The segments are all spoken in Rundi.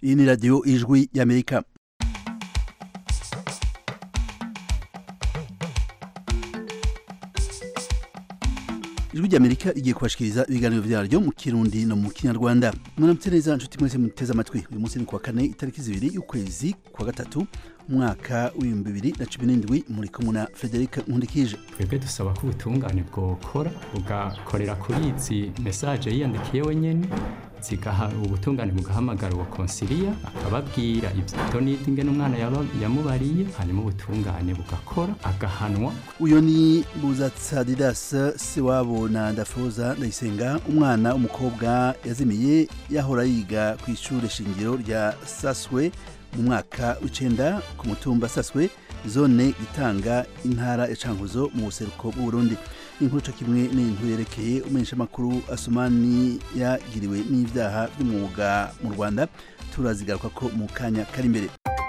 iyi ni radiyo ijwi y'amerika ijwi ry'amerika rigiye kubashikiriza ibiganiro vyaryo mu kirundi no mu kinyarwanda mwaramutse neza nshuti mwese muteze amatwi uyu munsi ni kuwa kane itariki zibiri y'ukwezi kwa gatatu umwaka w'ibihumbi bibiri na cumi n'indwi muri kumwe na frederic nkundikije twebwe dusaba ko ubutungane bwokora bugakorera kuri izi mesaje yiyandikiye wenyene zigaha ubutungane bugahamagara uwo konsiliya akababwira ibyo nidi ingene umwana yaba- yamubariye hanyuma ubutungane bugakora agahanwa uyu ni buzatsadidas sewabo na ndafuza ndayisenga umwana w'umukobwa yazimiye yahora yiga ku ishuri shingiro rya saswe mu mwaka w'icenda ku mutumba saswe zone itanga intara ya cankuzo mu buseruko bw'uburundi inkuru co kimwe n'inkuru yerekeye umumenyeshamakuru asumani yagiriwe n'ivyaha vy'umwuga mu rwanda turazigaruka ko mu kanya kari imbere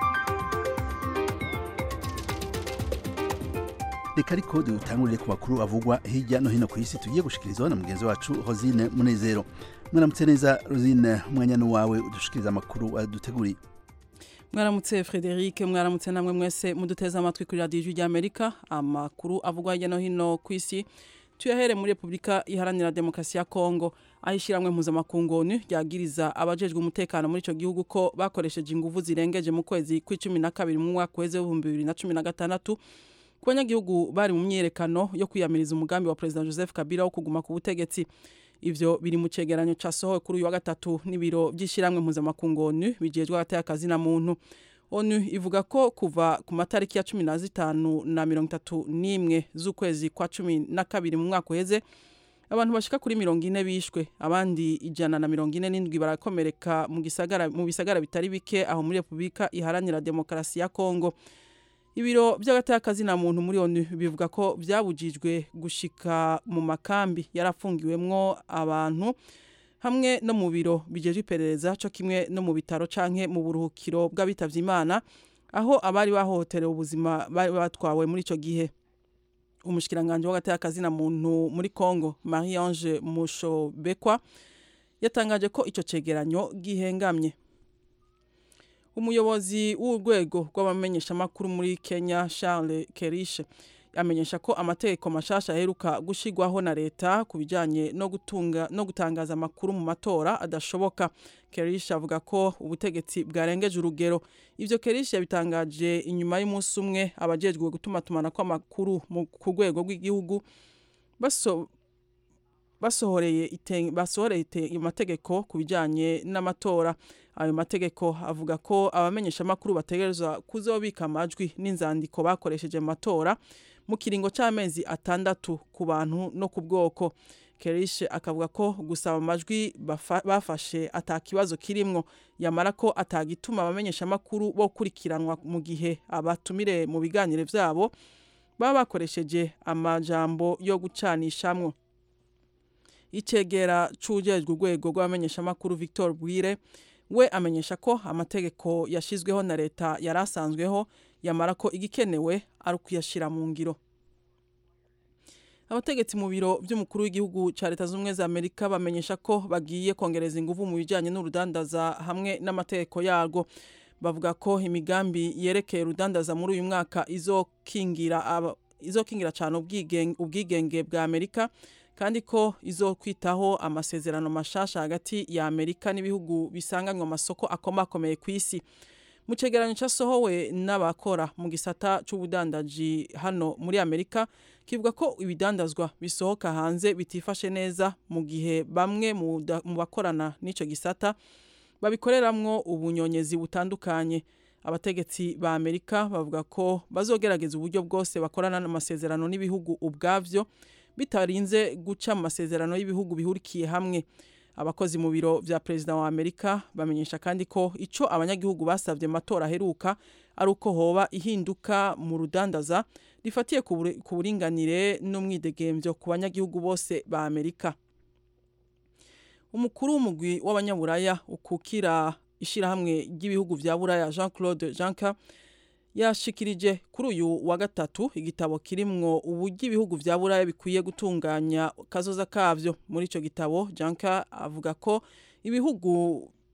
reka ariko dutangurire ku makuru avugwa hirya no hino ku isi tugiye gushikirizwa na mugenzi wacu rosine munezero mwaramutse neza rosine umwanya ni wawe udushikiriza amakuru aduteguriye mwaramutse frederic mwaramutse namwe mwese muduteze amatwi kuri radiyo ijwi ry'amerika amakuru avugwa hirya no hino ku isi tuyahere muri repubulika iharanira demokarasi ya kongo aho ishyirahamwe mpuzamakungu onu ryagiriza abajejwe umutekano muri icyo gihugu ko bakoresheje inguvu zirengeje mu kwezi kw'icumi na kabiri mu mwaka weze w'ibihumbi bibiri na cumi na gatandatu ku banyagihugu bari mu myiyerekano yo kwiyamiriza umugambi wa perezida joseph kabila wo kuguma ku butegetsi ivyo biri mu cegeranyo casohowe kuri uyu wa gatatu n'ibiro vy'ishyirahamwe mpuzamakungu onu bijejwe hagati y'akazi na muntu onu ivuga ko kuva ku matariki ya cumi na zitanu na mirongo itatu n'imwe z'ukwezi kwa cumi na kabiri mu mwaka uheze abantu bashika kuri mirongo ine bishwe abandi ijana na mirongo ine n'indwi barakomereka mu gisagara mu bisagara bitari bike aho muri repubulika iharanira demokarasi ya kongo ibiro by'agatakazi na muntu muri onu bivuga ko byabujijwe gushika mu makambi yarafungiwemwo abantu hamwe no mu biro bijeje iperereza co kimwe no mu bitaro canke mu buruhukiro bw'abitavye imana aho abari bahohoterewe ubuzima bari batwawe muri ico gihe umushikiranganje w'agatakazi na muntu muri Congo Marie Ange Mushobekwa yatangaje ko ico cegeranyo gihengamye umuyobozi w'urwego rw'abamenyeshamakuru muri kenya charles kerishe amenyesha ko amategeko mashasha aheruka gushigwaho na leta ku bijanye no gutunga no gutangaza amakuru mu matora adashoboka kerishe avuga ko ubutegetsi bwarengeje urugero ivyo kerishe yabitangaje inyuma y'umunsi umwe abajejwe gutumatumana kw'amakuru mu- ku rwego rw'igihugu baso basohoreye ite- basohoreye ite- amategeko ku bijanye n'amatora ayo mategeko avuga ko abamenyeshamakuru bategerezwa kuzobika amajwi n'inzandiko bakoresheje mu matora mu kiringo c'amezi atandatu ku bantu no ku bwoko kerishe akavuga ko gusaba amajwi bafa- bafashe ata kibazo kirimwo yamara ko atagituma abamenyeshamakuru bo kurikiranwa mu gihe abatumire mu biganiro vyabo baba bakoresheje amajambo yo gucanishamwo icegera c'ujejwe urwego rw'abamenyeshamakuru victor bwire we amenyesha ko amategeko yashizweho na leta yari asanzweho yamara ko igikenewe ari ukuyashira mu ngiro abategetsi mu biro by'umukuru w'igihugu cya leta z'ubumwe za amerika bamenyesha ko bagiye kongereza ingufu mu bijyanye n'urudandaza hamwe n'amategeko yarwo bavuga ko imigambi yerekeye urudandaza muri uyu mwaka izokingira aba- izokingira cyane ubwigenge, ubwigenge bwa amerika kandi ko izokwitaho amasezerano mashasha hagati ya amerika n'ibihugu bisanganywe amasoko akomakomeye ku isi mu cegeranyo casohowe n'abakora mu gisata c'ubudandaji hano muri amerika kivuga ko ibidandazwa bisohoka hanze bitifashe neza mu gihe bamwe mu da- mu bakorana n'ico gisata babikoreramwo ubunyonyezi butandukanye abategetsi ba amerika bavuga ko bazogerageza uburyo bwose bakorana n'amasezerano n'ibihugu ubwavyo bitarinze guca mu masezerano y'ibihugu bihurikiye hamwe abakozi mu biro vya perezida wa amerika bamenyesha kandi ko ico abanyagihugu basavye mu matora aheruka ari uko hoba ihinduka mu rudandaza rifatiye ku buri- ku buringanire n'umwidegemvyo ku banyagihugu bose ba amerika umukuru w'umugwi w'abanyaburaya ukukira ishirahamwe ry'ibihugu vya buraya jean claude janka yashikirije kuri uyu wa gatatu igitabo kirimwo uburyo ibihugu vya buraya bikwiye gutunganya kazoza kavyo muri ico gitabo janka avuga ko ibihugu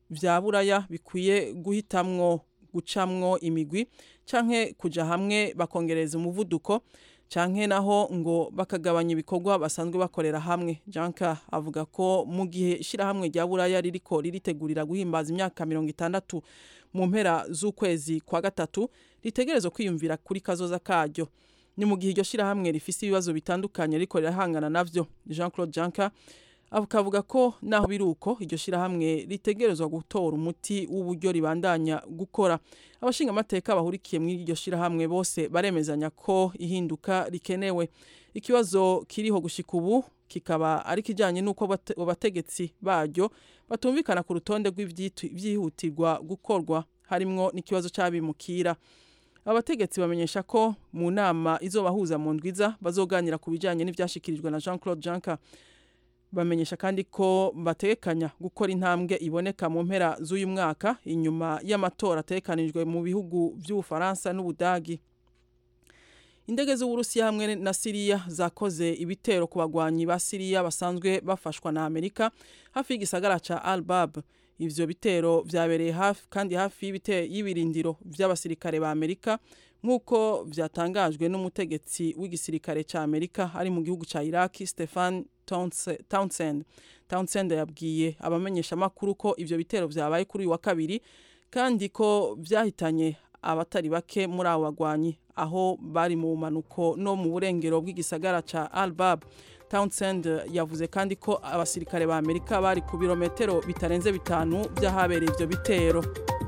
vya buraya bikwiye guhitamwo gucamwo imigwi canke kuja hamwe bakongereza umuvuduko canke naho ngo bakagabanya ibikorwa basanzwe bakorera hamwe janka avuga ko mu gihe ishirahamwe rya buraya ririko riritegurira guhimbaza imyaka mirongo itandatu mu mpera z'ukwezi kwa gatatu ritegerezwa kwiyumvira kuri kazoza karyo ni mu gihe iryo shirahamwe rifise ibibazo bitandukanye riko rirahangana navyo jean claude janka akavuga ko naho biri uko iryo shirahamwe ritegerezwa gutora umuti w'uburyo ribandanya gukora abashinga amateka bahurikiye muri iryo shirahamwe bose baremezanya ko ihinduka rikenewe ikibazo kiriho gushika ubu kikaba ari kijanye n'uko abategetsi baryo batumvikana ku rutonde rw'ivyihutirwa gukorwa harimwo n'ikibazo c'abimukira abategetsi bamenyesha ko mu nama izobahuza mu ndwiza bazoganira ku bijanye n'ivyashikirijwe na Jean Claude Juncker bamenyesha kandi ko batekanya gukora intambwe iboneka mu mpera z'uyu mwaka inyuma y'amatora atekanijwe mu bihugu by'ubufaransa n'ubudagi indege z'uburusiya hamwe na siriya zakoze ibitero ku bagwanyi ba siriya basanzwe bafashwa na amerika hafi y'igisagara ca albab ivyo bitero vyabereye hafi kandi hafi y'ibirindiro vy'abasirikare ba amerika nk'uko vyatangajwe n'umutegetsi w'igisirikare ca amerika ari mu gihugu ca iraki stefan townsend townsend yabwiye abamenyesha amakuru ko ivyo bitero vyabaye kuri uyu wa kabiri kandi ko vyahitanye abatari bake muri abo bagwanyi aho bari mu manuko no mu burengero bw'igisagara ca albab townsend yavuze kandi ko abasirikare ba amerika bari ku birometero bitarenze bitanu vy'ahabereye ivyo bitero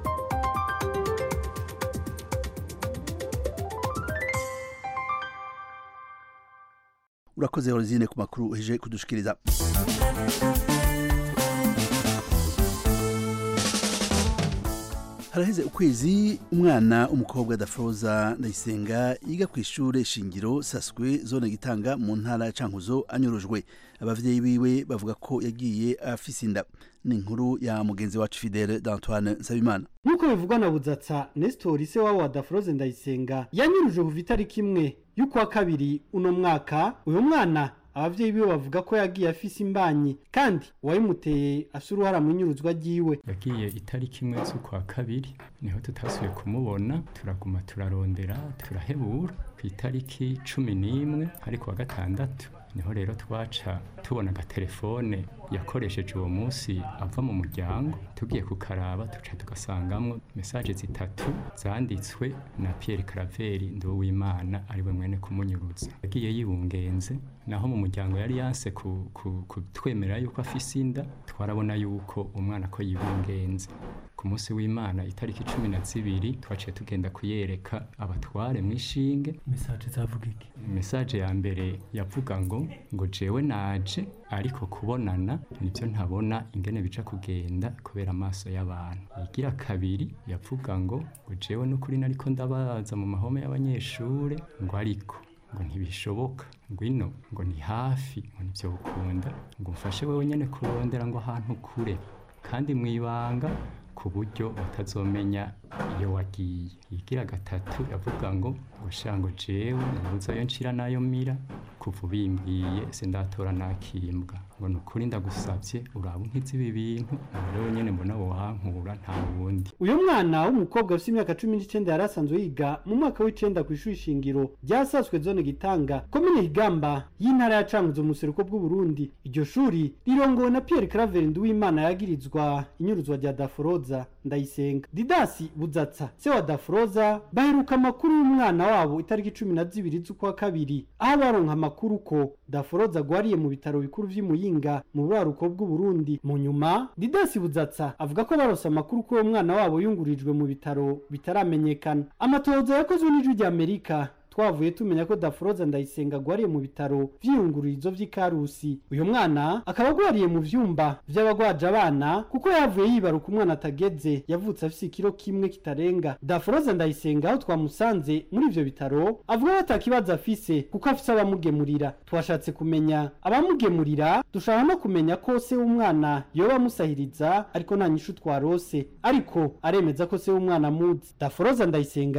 urakoze horizine ku makuru uheje kudushikiriza haraheze ukwezi umwana umukobwa dafoza ndayisenga yiga ku ishure shingiro saswe zone gitanga mu ntara ya cankuzo anyurujwe abavyeyi biwe bavuga ko yagiye afise inda ni inkuru ya mugenzi wacu fidele d'antoine nsabimana nk'uko bivugwa na budzatsa nesitori se wabo wa daforoze ndayisenga yanyuruje kuva itariki imwe y'ukwa kabiri uno mwaka uyu mwana abavyeyi biwe bavuga ko yagiye afise imbanyi kandi uwayimuteye afise uruhara mu nyuruzwa ryiwe yagiye itariki imwe z'ukwa kabiri niho tutasubiye kumubona turaguma turarondera turahebura ku itariki cumi n'imwe ariko wa gatandatu niho rero twaca tubona agatelefone yakoresheje uwo munsi ava mu muryango tugiye kukaraba tuca tugasangamwo mesaje zitatu zanditswe na Pierre Claver Nduwimana ariwe mwene kumunyuruza yagiye yibungenze naho mu muryango yari yanse kutwemera yuko afise inda twarabona yuko umwana ko yibungenze ku munsi w'imana itariki cumi na zibiri twaciye tugenda kuyereka abatware mu ishinge mesaje zavuga iki mesaje ya mbere yavuga ngo ngo jewe naje ariko kubonana nibyo ntabona ingene bica kugenda kubera amaso y'abantu igira kabiri yavuga ngo ngo jewe n'ukuri nariko ndabaza mu mahome y'abanyeshure ngo ariko ngo ntibishoboka ngwino ngo ni hafi ngo nibyo ukunda ngo mfashe wewe nyene kurondera ngo ahantu kure kandi mwibanga ku buryo batazomenya iyo wagiye igira gatatu yavuga ngo ngo shango jewe ntuzayo nshira nayo mira kuva ubimbwiye sindatora nakimbwa ngo nukuri ndagusavye uraba unkiza ibi bintu rero nyene mbona wohankura nta wundi uyu mwana w'umukobwa ufite imyaka cumi n'icenda yari asanzwe yiga mu mwaka w'icenda ku ishuri shingiro ryasaswe zone gitanga komine higamba y'intara ya cankuzo mu buseruko bw'uburundi iryo shuri rirongowe na pierre claver nduwimana yagirizwa inyuruzwa rya daforoza ndayisenga didasi budzatsa se wa daforoza baheruka amakuru y'umwana wabo itariki cumi na zibiri z'ukwa kabiri aho baronka amakuru ko daforoza agwariye mu bitaro bikuru vy'imuyinga mu buraruko bw'uburundi mu nyuma didasi budzatsa avuga ko barose amakuru ko uwo mwana wabo yungurijwe mu bitaro bitaramenyekana amatohoza yakozwe n'ijwi rya amerika twavuye tumenya ko daforoza ndayisenga agwariye mu bitaro vy'iyungururizo vy'ikarusi uyu mwana akaba agwariye mu vyumba vy'abagwaje abana kuko yavuye yibaruka umwana atageze yavutse afise ikiro kimwe kitarenga daforoza ndayisenga aho twamusanze muri ivyo bitaro avuga ko atakibazo afise kuko afise abamugemurira twashatse kumenya abamugemurira dushaka no kumenya ko se w'umwana yoba amusahiriza ariko nta nyishu twarose ariko aremeza ko se w'umwana amuzi daforoza ndayisenga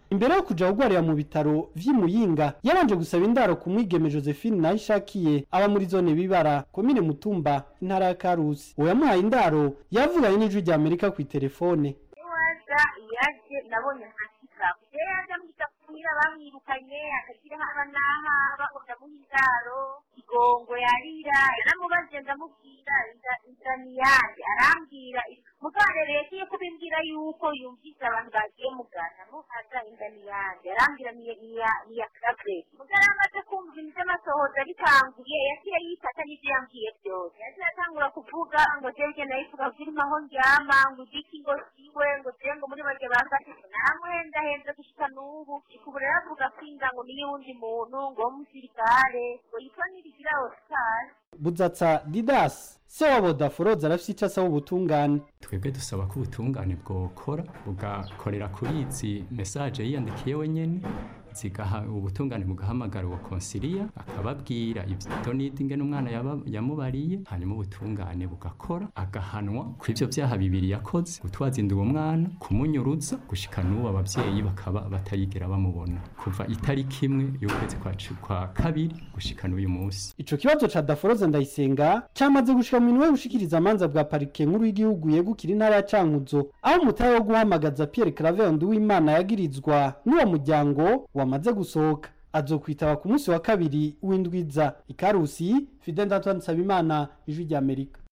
imbere yo kuja kugwarira mu bitaro vy'imuyinga yabanje gusaba indaro ku mwigeme josephine nayishakiye aba muri zone bibara komine mutumba intara ya karusi uwo yamuhaye indaro yavuganye n'ijwi rya amerika kw'iterefone waza yaje nabonye nkakika rero yaje amwita kumira bamwirukanye akagira haba n'aha bakunda muha indaro igongo yarira yaramubaze ndamubwira inzira ni yanjye arambwira mugare rero iyo kubimbwira yuko yumvise abantu bagiye mugana muhaza inda ni yanjye arambwira ni iya karabureti mugare amaze kumva ibintu by'amasohoza bitanguye yagiye yifata n'ibyo yambwiye byose yagiye atangura kuvuga ngo jebwe nayivuga zirimo aho ndyama ngo igiki ngo siwe ngo jye ngo muri bake bangafite namuhendahenze gushika n'ubu ubu rero avuga kwinda ngo niyo wundi muntu ngo w'umusirikare ngo yitwa nirigira osikari budzatsa didas se wabo daforoza arafise ico asaba ubutungane twebwe dusaba ko ubutungane bwokora bugakorera kuri izi mesaje yiyandikiye wenyene zigaha ubutungane bugahamagara uwo konsiliya akababwira ibyo nidi umwana yamubariye hanyuma ubutungane bugakora agahanwa ku ivyo vyaha bibiri yakoze gutwaza inda uwo mwana kumunyuruza gushika n'ubu abavyeyi bakaba batayigera bamubona kuva itariki imwe y'ukwezi kwa kabiri gushika n'uyu munsi ico kibazo ca daforoza ndayisenga camaze gushika mu minwe yo gushikiriza amanza bwa parike nkuru y'igihugu yegukira intara ya cankuzo aho umutahe wo guhamagaza pierre claver nduwimana yagirizwa n'uwo muryango wamaze gusohoka azokwitaba ku munsi wa kabiri w'indwiza ikarusi fidel antoine nsabimana ijwi rya amerika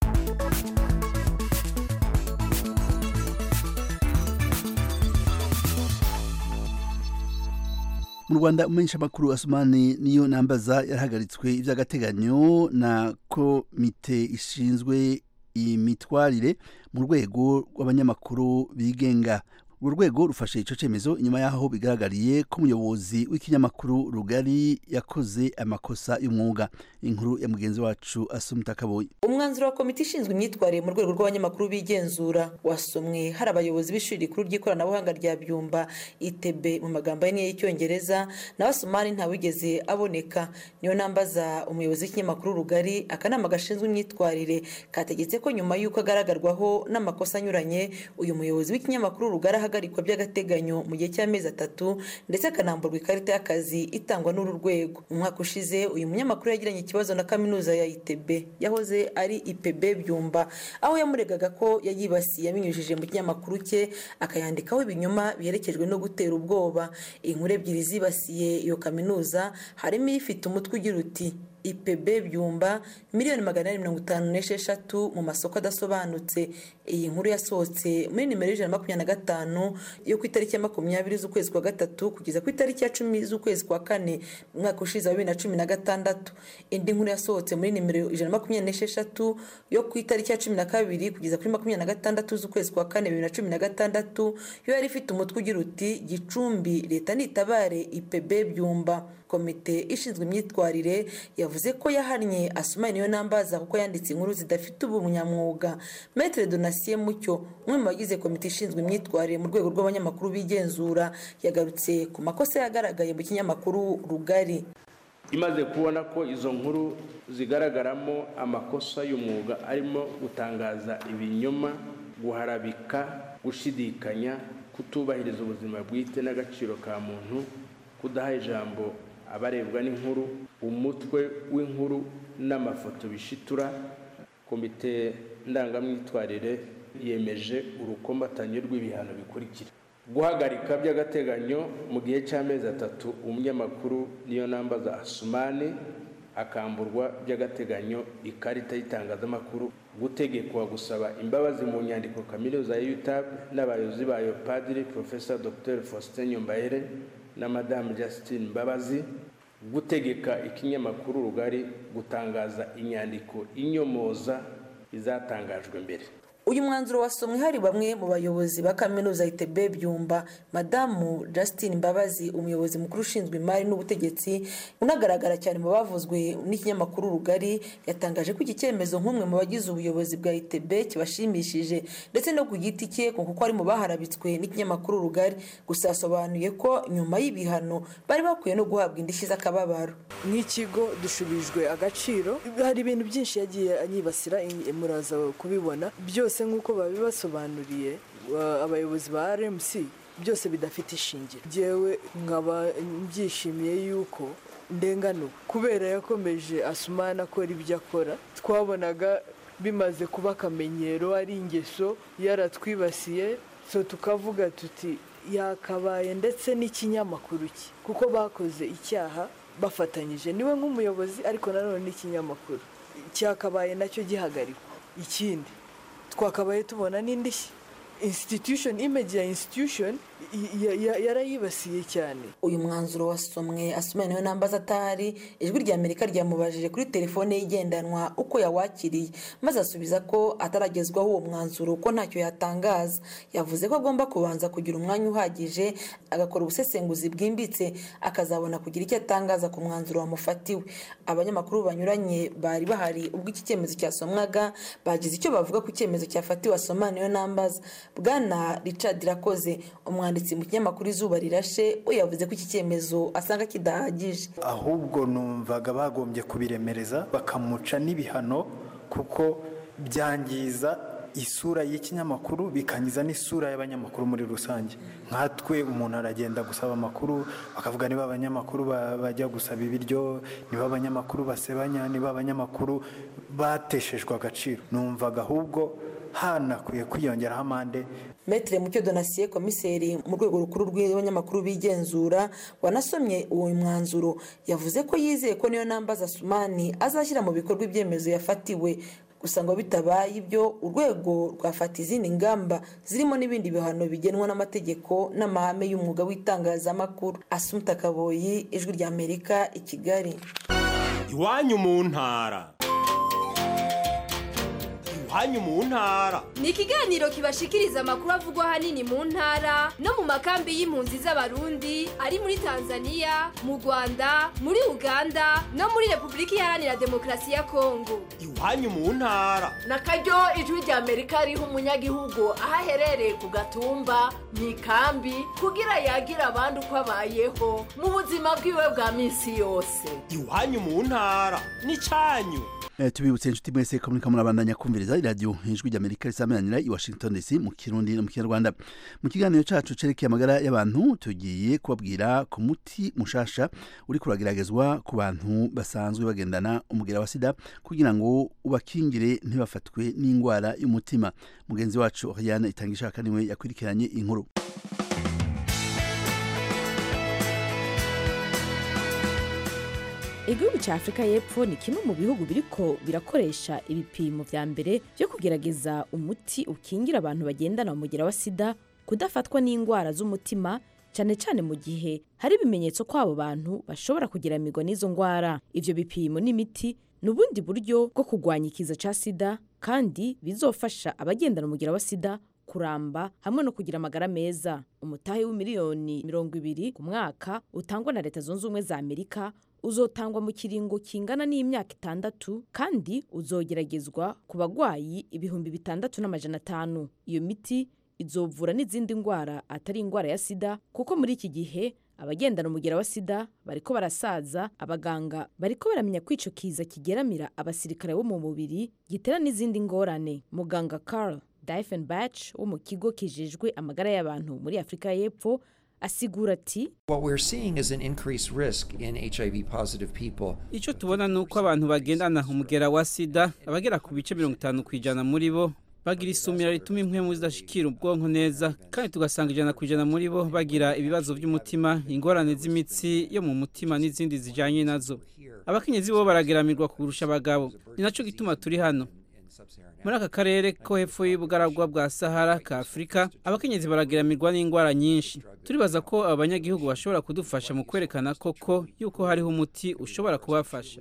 mu rwanda umumenyeshamakuru asumani niyo nambaza yarahagaritswe iby'agateganyo na komite ishinzwe imitwarire mu rwego rw'abanyamakuru bigenga urwo rwego rufashe icyo cyemezo inyuma y'aho bigaragariye ko umuyobozi w'ikinyamakuru rugari yakoze amakosa y'umwuga inkuru ya mugenzi wacu asumta kaboyi umwanzuro wa komite ishinzwe imyitwarire mu rwego rw'abanyamakuru bigenzura wasomwe hari abayobozi b'ishuri rikuru ry'ikoranabuhanga rya byumba itb mu magambo ahinnye y'icyongereza nawe asumani ntawigeze aboneka niyo nambaza umuyobozi w'ikinyamakuru rugari akanama gashinzwe imyitwarire kategetse ko nyuma y'uko agaragarwaho n'amakosa anyuranye uyu muyobozi w'ikinyamakuru rugari ahagarikwa by'agateganyo mu gihe cy'amezi atatu ndetse akanamburwa ikarita y'akazi itangwa n'uru rwego mu mwaka ushize uyu munyamakuru yagiranye ikibazo na kaminuza ya itb yahoze ari ipb byumba aho yamuregaga ko yayibasiye abinyujije mu kinyamakuru cye akayandikaho ibinyoma biherekejwe no gutera ubwoba inkuru ebyiri zibasiye iyo kaminuza harimo ifite umutwe ugira uti ipb byumba miliyoni magana ane mirongo itanu n'esheshatu mu masoko adasobanutse iyi nkuru yasohotse muri nimero y'ijana na makumyabiri na gatanu yo ku itariki ya makumyabiri z'ukwezi kwa gatatu kugeza ku itariki ya cumi z'ukwezi kwa kane mu mwaka ushize wa bibiri na cumi na gatandatu indi nkuru yasohotse muri nimero ijana na makumyabiri n'esheshatu yo ku itariki ya cumi na kabiri kugeza kuri makumyabiri na gatandatu z'ukwezi kwa kane bibiri na cumi na gatandatu yo yari ifite umutwe ugira uti gicumbi leta nitabare ipb byumba komite ishinzwe imyitwarire yavuze ko yahannye asumani niyo nambaza kuko yanditse inkuru zidafite ubunyamwuga metere donasiye mucyo umwe mu bagize komite ishinzwe imyitwarire mu rwego rw'abanyamakuru bigenzura yagarutse ku makosa yagaragaye mu kinyamakuru rugari imaze kubona ko izo nkuru zigaragaramo amakosa y'umwuga arimo gutangaza ibinyoma guharabika gushidikanya kutubahiriza ubuzima bwite n'agaciro ka muntu kudaha ijambo abarebwa n'inkuru umutwe w'inkuru n'amafoto bishitura komite ndangamyitwarire yemeje urukombatanyo rw'ibihano bikurikira guhagarika by'agateganyo mu gihe cy'amezi atatu umunyamakuru niyo nambaza asumani akamburwa by'agateganyo ikarita y'itangazamakuru gutegekwa gusaba imbabazi mu nyandiko kaminuza ya utab n'abayobozi bayo padiri profesa dr faustin nyombayere na madamu Justine Mbabazi gutegeka ikinyamakuru rugari gutangaza inyandiko inyomoza izatangajwe mbere uyu mwanzuro wasomwe hari bamwe mu bayobozi ba kaminuza itb byumba madamu Justine Mbabazi umuyobozi mukuru ushinzwe imari n'ubutegetsi unagaragara cyane mu bavuzwe n'ikinyamakuru rugari yatangaje ko iki cyemezo nk'umwe mu bagize ubuyobozi bwa itb kibashimishije ndetse no ku giti cye kuko ari mu baharabitswe n'ikinyamakuru rugari gusa yasobanuye ko nyuma y'ibihano bari bakwiye no guhabwa indishyi z'akababaro nk'ikigo dushubijwe agaciro hari ibintu byinshi yagiye anyibasira muraza kubibona byose nk'uko babibasobanuriye abayobozi ba rmc byose bidafite ishingiro njyewe nkaba mbyishimiye yuko ndenganuwe kubera yakomeje asumana akora ibyo akora twabonaga bimaze kuba akamenyero ari ingeso yaratwibasiye so tukavuga tuti yakabaye ndetse n'ikinyamakuru cye kuko bakoze icyaha bafatanyije niwe nk'umuyobozi ariko nanone n'ikinyamakuru cyakabaye nacyo gihagarikwa ikindi twakabaye tubona n'indishyi institution image ya institution yarayibasiye cyane uyu mwanzuro wasomwe asomwe niwe nambaza atari ijwi rya amerika ryamubajije kuri telefone ye igendanwa uko yawakiriye maze asubiza ko ataragezwaho uwo mwanzuro ko ntacyo yatangaza yavuze ko agomba kubanza kugira umwanya uhagije agakora ubusesenguzi bwimbitse akazabona kugira icyo atangaza ku mwanzuro wamufatiwe abanyamakuru banyuranye bari bahari ubwo iki cyemezo cyasomwaga bagize icyo bavuga ku cyemezo cyafatiwe asoma niyo nambaza bwana richard rakoze umwanditsi mu kinyamakuru izuba rirashe we yavuze ko iki cyemezo asanga kidahagije ahubwo numvaga bagombye kubiremereza bakamuca n'ibihano kuko byangiza isura y'ikinyamakuru bikangiza n'isura y'abanyamakuru muri rusange nkatwe umuntu aragenda gusaba amakuru bakavuga niba abanyamakuru bajya gusaba ibiryo niba abanyamakuru basebanya niba abanyamakuru bateshejwe agaciro numvaga ahubwo hanakwiye kwiyongeraho amande metere mucyo donasiye komiseri mu rwego rukuru rw'abanyamakuru bigenzura wanasomye uwo mwanzuro yavuze ko yizeye ko niyo nambaza sumani azashyira mu bikorwa ibyemezo yafatiwe gusa ngo bitabaye ibyo urwego rwafata izindi ngamba zirimo n'ibindi bihano bigenwa n'amategeko n'amahame y'umwuga w'itangazamakuru asumuta kaboyi ijwi rya amerika i kigali iwanyu mu ntara iwanyu mu ntara ni ikiganiro kibashikiriza amakuru avugwa ahanini mu ntara no mu makambi y'impunzi z'abarundi ari muri tanzania mu rwanda muri uganda no muri repubulika iharanira demokarasi ya kongo iwanyu mu ntara na karyo ijwi rya amerika riha umunyagihugu aho aherereye ku gatumba mu ikambi kugira yagira abandi uko abayeho mu buzima bwiwe bwa minsi yose iwanyu mu ntara ni cyanyu tubibutse inshuti mwese ko muriko murabandanya kumviriza iradiyo ijwi ry'amerika risameranira i washington dc mu kirundi no mu kinyarwanda mu kiganiro cacu cerekeye amagara y'abantu tugiye kubabwira ku muti mushasha uri kurageragezwa ku bantu basanzwe bagendana umugera wa sida kugira ngo ubakingire ntibafatwe n'indwara y'umutima mugenzi wacu oriane itanga ishaka niwe yakurikiranye inkuru igihugu cya afurika y'epfo ni kimwe mu bihugu biriko birakoresha ibipimo vya mbere byo kugerageza umuti ukingira abantu bagendana umugera wa sida kudafatwa n'indwara z'umutima cyane cyane mu gihe hari ibimenyetso ko abo bantu bashobora kugeramirwa n'izo ndwara ivyo bipimo n'imiti ni ubundi buryo bwo kurwanya ikiza ca sida kandi bizofasha abagendana umugera wa sida kuramba hamwe no kugira amagara meza umutahe w'imiliyoni mirongo ibiri ku mwaka utangwa na leta zunze ubumwe za amerika uzotangwa mu kiringo kingana n'imyaka itandatu kandi uzogeragezwa ku bagwayi ibihumbi bitandatu n'amajana atanu iyo miti izovura n'izindi ndwara atari indwara ya sida kuko muri iki gihe abagendana umugera wa sida bariko barasaza abaganga bariko baramenya ko ico kiza kigeramira abasirikare bo mu mubiri gitera n'izindi ngorane muganga carl diefenbach wo mu kigo kijejwe amagara y'abantu muri afurika y'epfo asigura ati icyo tubona ni uko abantu bagendana umugera wa sida abagera ku bice mirongo itanu ku ijana muri bo bagira isumira rituma impwemu zidashikira ubwonko neza kandi tugasanga ijana ku ijana muri bo bagira ibibazo by'umutima ingorane z'imitsi yo mu mutima n'izindi zijyanye nazo abakenyezi bo barageramirwa kurusha abagabo ni nacyo gituma turi hano muri aka karere ko hepfo y'ubugaragwa bwa sahara ka afurika abakenyezi barageramirwa n'indwara nyinshi turibaza ko abanyagihugu bashobora kudufasha mu kwerekana koko yuko hariho umuti ushobora kubafasha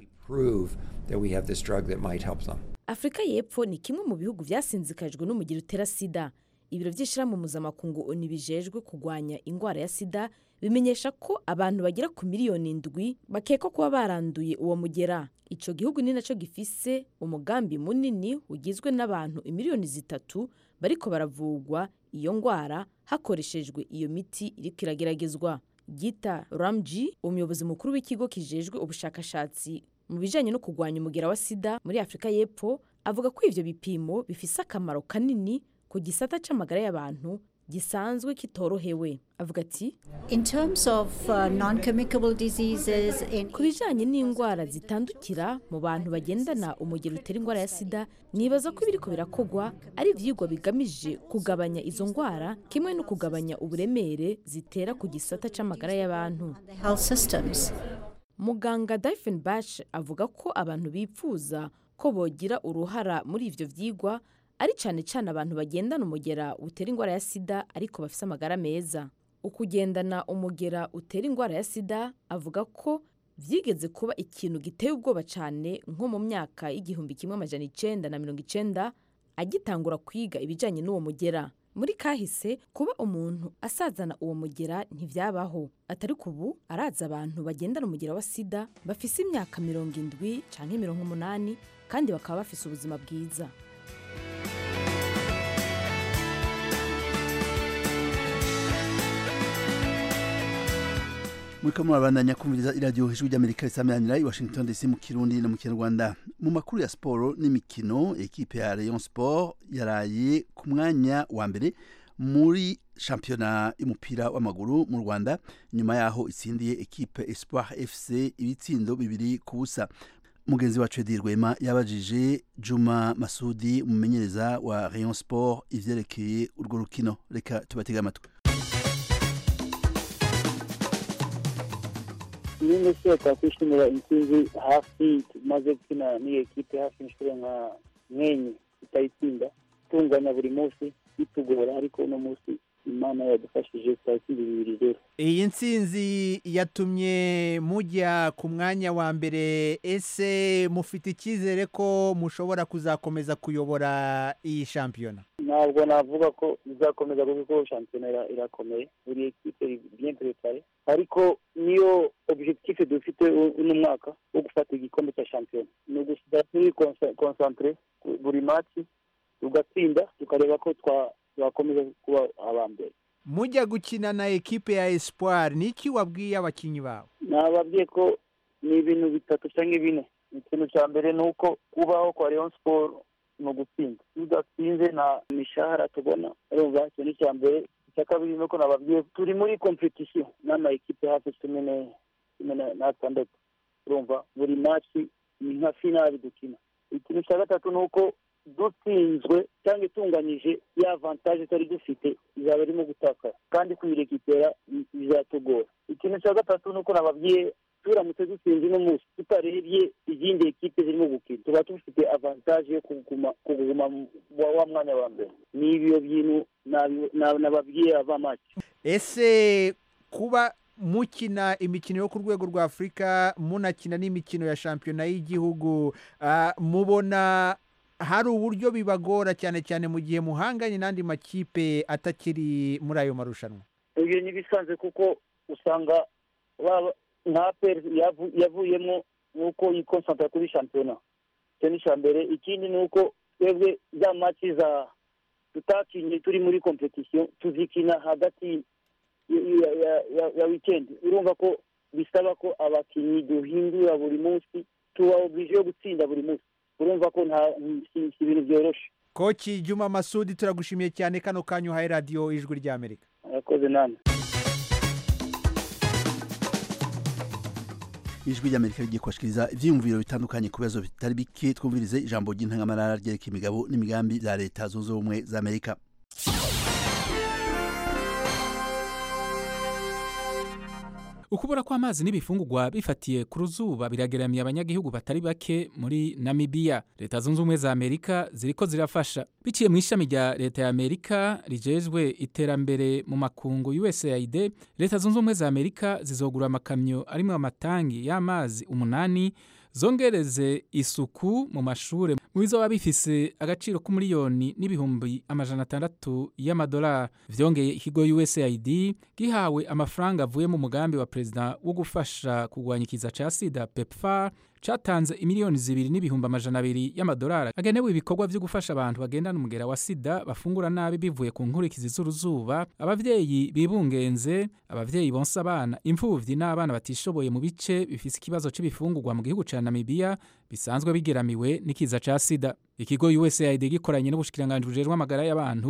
afurika y'epfo ni kimwe mu bihugu byasinzikajwe n'umugira utera sida ibiro by'ishyirahamwe mpuzamakungu bijejwe kurwanya indwara ya sida bimenyesha ko abantu bagera ku miliyoni ndwi bakekwa kuba baranduye uwo mugera icyo gihugu ni nacyo gifise umugambi munini ugizwe n'abantu imiliyoni zitatu bariko baravugwa iyo ndwara hakoreshejwe iyo miti iriko irageragezwa gita ramji umuyobozi mukuru w'ikigo kijejwe ubushakashatsi mu bijyanye no kurwanya umugera wa sida muri afurika y'epfo avuga ko ivyo bipimo bifise akamaro kanini ku gisata c'amagara y'abantu gisanzwe kitorohewe avuga ati In terms of uh, non-communicable diseases in ku bijyanye n'indwara zitandukira mu bantu bagendana umugero utera indwara ya sida nibaza ko ibiriko birakogwa ari ivyigwa bigamije kugabanya izo ndwara kimwe no kugabanya uburemere zitera ku gisata c'amagara y'abantu the health systems. muganga Diefenbach avuga ko abantu bipfuza ko bogira uruhara muri ivyo vyigwa ari cane cane abantu bagendana umugera utera indwara ya sida ariko bafise amagara meza ukugendana umugera utera indwara ya sida avuga ko vyigeze kuba ikintu giteye ubwoba cane nko mu myaka y'igihumbi kimwe amajana icenda na mirongo icenda agitangura kwiga ibijanye n'uwo mugera muri kahise kuba umuntu asazana uwo mugera ntivyabaho atari ubu araza abantu bagendana umugera wa sida bafise imyaka mirongo indwi canke mirongo umunani kandi bakaba bafise ubuzima bwiza muriko murabandanya kumviriza iradiyo ijwi ry'amerika risameranira i washington dc mu kirundi no mu kinyarwanda mu makuru ya siporo n'imikino ekipe ya rayon sport yaraye ku mwanya wa mbere muri shampiyona y'umupira w'amaguru mu rwanda nyuma yaho itsindiye ekipe espoir fc ibitsindo bibiri ku busa mugenzi wacu edi rwema yabajije juma masudi umumenyereza wa rayon sport ivyerekeye urwo rukino reka tubatege amatwi nyine se twakwishimira intsinzi hafi tumaze gukina n'iyo ekipe hafi inshuro nka mwenye tutayitsinda tunganya buri munsi bitugora ariko uno munsi imana yadufashije twatsinda bibiri rero iyi ntsinzi yatumye mujya ku mwanya wa mbere ese mufite icyizere ko mushobora kuzakomeza kuyobora iyi shampiyona ntabwo navuga ko izakomeza kuko shampiyona ira- irakomeye buri ekipe iri bien prepare ariko niyo objectif dufite u- uno mwaka wo gufata igikombe cya shampiyona ni ugusiga turi consa- concentre ku- buri match tugatsinda tukareba ko twa- twakomeza kuba aba mbere mujya gukina na ekipe ya espoir ni iki wabwiye abakinnyi bawe nababwiye ko ni ibintu bitatu cyangwa bine ikintu cya mbere ni uko kubaho kwa Rayon Sport ni ugutsinda iyo udatsinze nta mishahara tubona urumva icyo ni icya mbere icya kabiri ni uko nababwiye turi muri competition n'ama ekipe hafi cumi ne- cumi na- n'atandatu urumva buri match ni nka finali dukina ikintu cya gatatu ni uko dutsinzwe cyangwa itunganyije ya avantage twari dufite izaba irimo gutakara kandi kuyirekipera bizatugora ikintu cya gatatu ni uko nababwiye turamutse dutsinze uno munsi tutarebye izindi ekipe zirimo gukina tuba dufite avantage yo kuguma kuguma mu- wa wa mwanya wa mbere ni ibyo bintu nabi- na- nababwiye ava make ese kuba mukina imikino yo ku rwego rwa afurika munakina n'imikino ya shampiyona y'igihugu ah, mubona hari uburyo bibagora cyane cyane mu gihe muhanganye n'andi makipe atakiri muri ayo marushanwa ibyo ni ibisanzwe kuko usanga baba nka peri yavu- yavuyemo nuko yikonsantara kuri shampiyona icyo ni icya mbere ikindi ni uko twebwe za maci za tutakinye turi muri kompetisiyo tuzikina hagati ya- ya- ya- ya- ya wikendi urumva ko bisaba ko abakinnyi duhindura buri munsi tuba oblige yo gutsinda buri munsi urumva ko nta si si ibintu byoroshye koci juma masudi turagushimiye cyane kano kanya uhaye radiyo ijwi ry'amerika murakoze namwe ijwi ry'amerika rigiye kubashikiriza ivyiyumviro bitandukanye ku bibazo bitari bike twumvirize ijambo ry'intangamarara ryerekeye imigabo n'imigambi bya leta zunze ubumwe za amerika ukubura kw'amazi n'ibifungurwa bifatiye ku ruzuba birageramiye abanyagihugu batari bake muri namibiya leta zunze ubumwe za amerika ziriko zirafasha biciye mu ishami rya leta ya amerika rijejwe iterambere mu makungu usaid leta zunze ubumwe za amerika zizogura amakamyo arimo amatangi y'amazi umunani zongereze isuku mu mashure mu bizoba bifise agaciro k'umuriyoni n'ibihumbi amajana atandatu y'amadolari vyongeye ikigo usaid gihawe amafaranga avuye mu mugambi wa perezida wo gufasha kurwanya ikiza ca sida pepfar catanze imiliyoni zibiri n'ibihumbi amajana abiri y'amadolari agenewe ibikorwa vyo gufasha abantu bagendana umugera wa sida bafungura nabi bivuye ku nkurikizi z'uruzuba abavyeyi bibungenze abavyeyi bonsa abana imfuvyi n'abana batishoboye mu bice bifise ikibazo c'ibifungurwa mu gihugu ca namibiya bisanzwe bigeramiwe n'ikiza ca sida ikigo usaid gikoranye n'ubushikiranganji bujejwe amagara y'abantu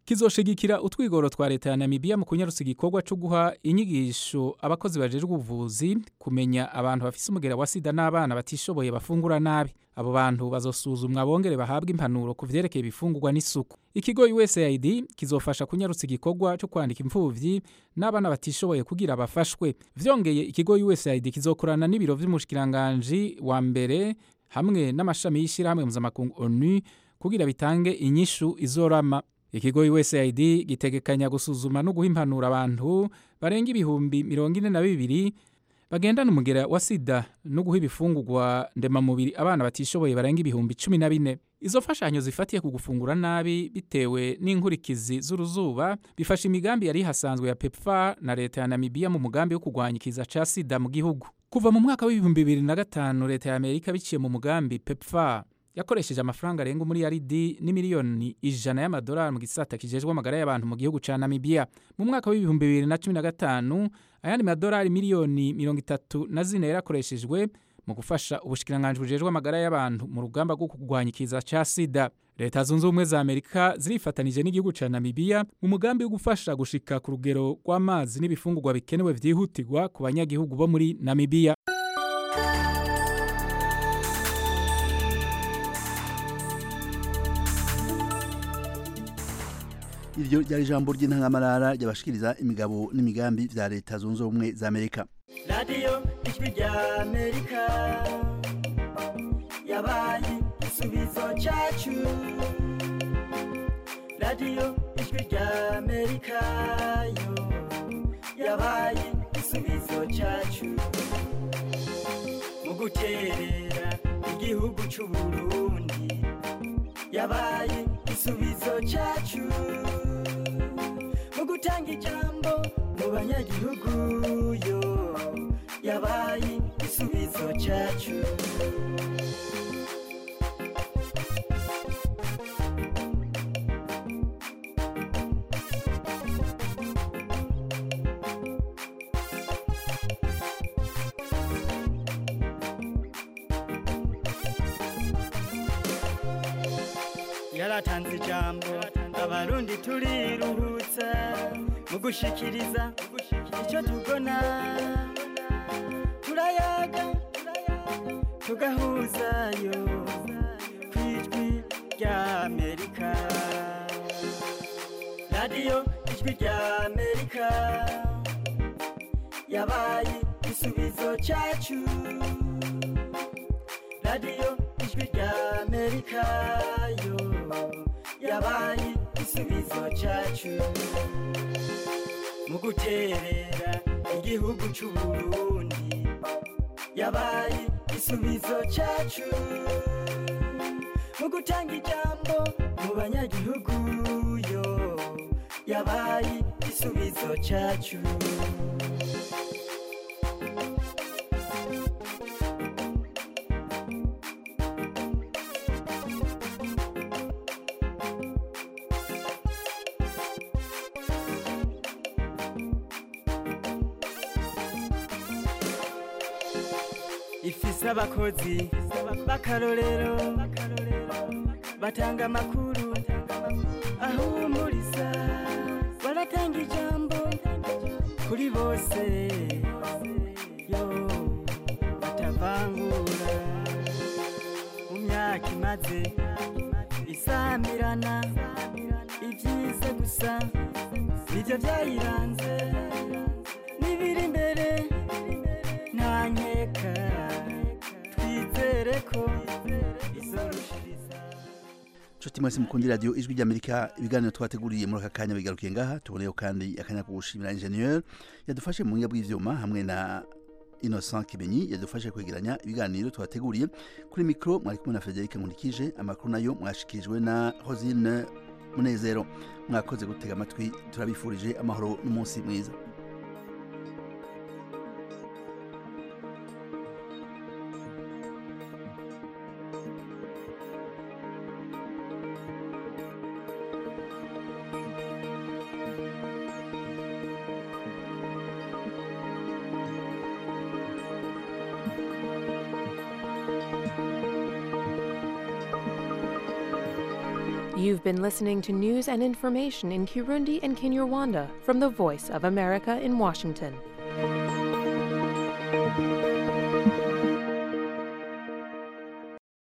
kizoshigikira utwigoro twa leta ya Namibia mu kunyarutsa igikorwa cyo guha inyigisho abakozi bajejwe ubuvuzi kumenya abantu bafise umugera wa sida n'abana batishoboye bafungura nabi abo bantu bazosuzumwa bongere bahabwe impanuro ku vyerekeye ibifungurwa n'isuku ikigo USAID kizofasha kunyarutsa igikorwa cyo kwandika imfuvyi n'abana batishoboye kugira bafashwe vyongeye ikigo USAID kizokorana n'ibiro vy'umushikiranganji wa mbere hamwe n'amashami y'ishirahamwe mpuzamakungu ONU kugira bitange inyishu izorama ikigo USAID gitegekanya gusuzuma no guha impanuro abantu barenga ibihumbi mirongo ine na bibiri bagendana umugera wa sida no guha ibifungurwa ndemamubiri abana batishoboye barenga ibihumbi cumi na bine izo mfashanyo zifatiye ku gufungura nabi bitewe n'inkurikizi z'uruzuba bifasha imigambi yari hasanzwe ya pepfa na leta ya namibiya mu mugambi wo kurwanya ikiza ca sida mu gihugu kuva mu mwaka w'ibihumbi bibiri na gatanu leta ya amerika biciye mu mugambi pepfa yakoresheje amafaranga arenga umuriyaridi n'imiliyoni ijana y'amadolari mu gisata kijejwe amagara y'abantu mu gihugu ca namibiya mu mwaka w'ibihumbi bibiri na cumi na gatanu ayandi madolari miliyoni mirongo itatu na zine yarakoreshejwe mu gufasha ubushikiranganji bujejwe amagara y'abantu mu rugamba rwo kurwanya ikiza ca sida leta zunze ubumwe za amerika zirifatanije n'igihugu ca namibiya mu mugambi wo gufasha gushika ku rugero rw'amazi n'ibifungurwa bikenewe vyihutirwa ku banyagihugu bo muri namibiya iryo ryari ijambo ry'intangamarara ryabashikiriza imigabo n'imigambi vya leta zunze ubumwe za amerika radiyo ijwi rya amerika yabaye igisubizo cyacu radiyo ijwi rya amerika yo yabaye igisubizo cyacu mu guterera igihugu cy'u burundi yabaye igisubizo cyacu mu gutanga ijambo mu banyagihugu yo yabaye igisubizo cyacu yaratanze ijambo abarundi turiruhutsa mu gushikiriza icyo tubona turayaga tugahuzayo ku ijwi rya amerika radiyo ijwi rya amerika yabaye igisubizo cyacu radiyo ijwi rya amerika yo yabaye igisubizo cyacu mu guterera igihugu cy'u burundi yabaye igisubizo cyacu mu gutanga ijambo mu banyagihugu yo yabaye igisubizo cyacu ifise abakozi b'akarorero batanga amakuru ahumuriza baratanga ijambo kuri bose yo batavangura mu myaka imaze isamirana ibyiza gusa nibyo byayiranze n'ibiri imbere nta nkeka twizere ko izorushiriza nshuti mwese mukunda radiyo ijwi ry'amerika ibiganiro twateguriye muri aka kanya bigarukiye ngaha tuboneyeho kandi akanya ko gushimira ingenieur yadufashe mu buhinga bw'ivyuma hamwe na innocent kibenyi yadufashe kwegeranya ibiganiro twateguriye kuri mikoro mwari kumwe na frederic nkurikije amakuru nayo mwashikirijwe na rosine munezero mwakoze gutega amatwi turabifurije amahoro n'umunsi mwiza You've been listening to news and information in Kirundi and Kinyarwanda from the Voice of America in Washington.